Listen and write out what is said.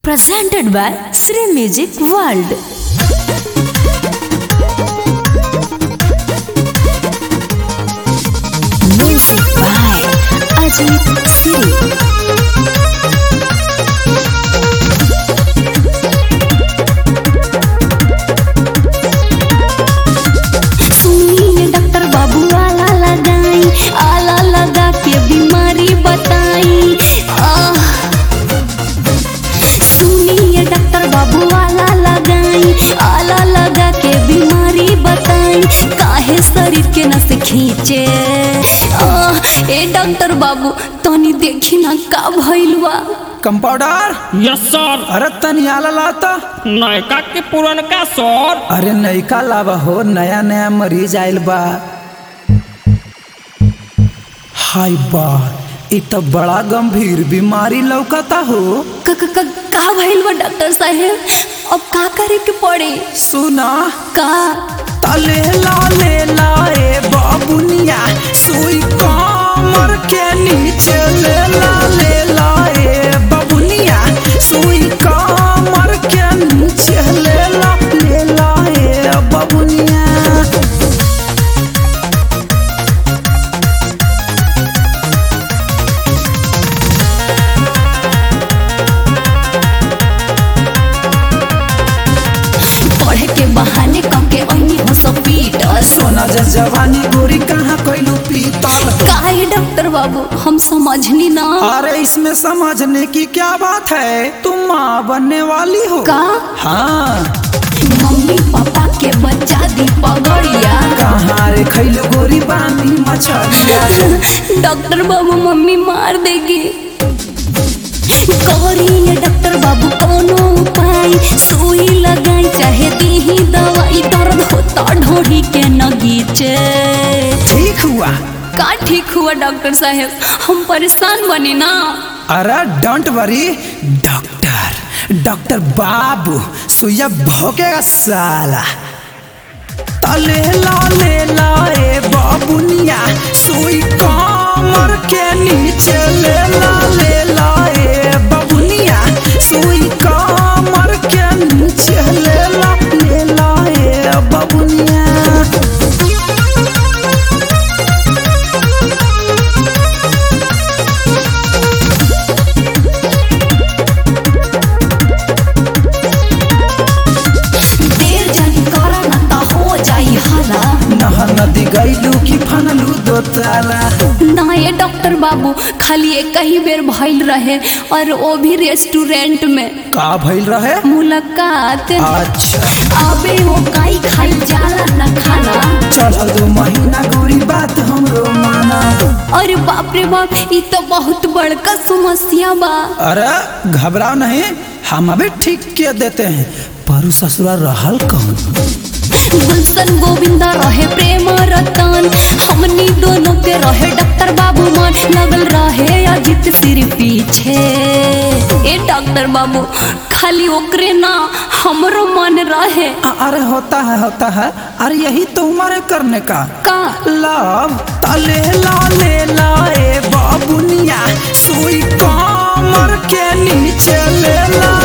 presented by Sri Music World. Music by Ajit Siri. सुनिए doctor बाबू आला लगाई आला लगा के बीमारी बताई आह सुनिए डॉक्टर बाबू आला लगाई आला लगा के बीमारी बताई काहे शरीर के नस खींचे आह, ए डॉक्टर बाबू तनी देखी ना का भइल बा कंपाउंडर यस सर अरे तनी आला लाता नयका के पुरनका सर अरे नयका लावा हो नया नया मरीज आइल बा हाय बा इ तो बड़ा गंभीर बीमारी लौकता हो क- क- क- का भइल बा डॉक्टर साहेब अब का करे के पड़ी सुना का तले ला ले ला ए बाबुनिया सुई कमर के नीचे ले ला ले ला ए बाबुनिया सुई कमर के नीचे ले ला ले ला ए बाबुनिया पढ़े के बहाने कम के ओनी हो सब पीटस सोना जा जवानी गोरी कहाँ कैलू पीतल काहे डॉक्टर बाबू हम समझनी ना अरे इसमें समझने की क्या बात है तुम माँ बनने वाली हो का हाँ मम्मी पापा के बच्चा दी पगड़िया कहाँ रे खैलू गोरी बानी मछलिया डॉक्टर बाबू मम्मी मार देगी करिए डॉक्टर बाबू कोनो उपाय सुई लगाई चाहे दीही दवाई दर्द होता ढोढ़ी के नगीचे ठीक हुआ का ठीक हुआ डॉक्टर साहब हम परेशान बनी ना अरे डोंट वरी डॉक्टर डॉक्टर बाबू सुइया भोगेगा साला तले ला ले ला ए बाबुनिया सुई कमर के नीचे ले ला ले ला ए बाबुनिया सुई कमर के नीचे ले ला ले ला ए बाबुनिया देर जानी करा ना ता हो जाई हाला नहा नदी गईलू की फनलू दो ताला ना ये डॉक्टर बाबू खाली एक ही बेर भइल रहे और वो भी रेस्टोरेंट में का भइल रहे मुलाकात अच्छा अबे वो काई खाई जाला न खाना चल दो महीना गोरी बात हमरो माना अरे बाप रे बाप ये तो बहुत बड़का समस्या बा अरे घबराओ नहीं हम अभी ठीक किए देते हैं परु ससुरा रहल कौन गुलशन गोविंदा रहे प्रेम रतन हमनी दोनों के रहे डॉक्टर बाबू मान लगल रहे अजित सिर पीछे ए डॉक्टर बाबू खाली ओकरे ना हमरो मन रहे अ- अरे होता है होता है अरे यही तो उम्र है करने का का लव तले ला ले ला ए बाबुनिया सुई कमर के नीचे ले ला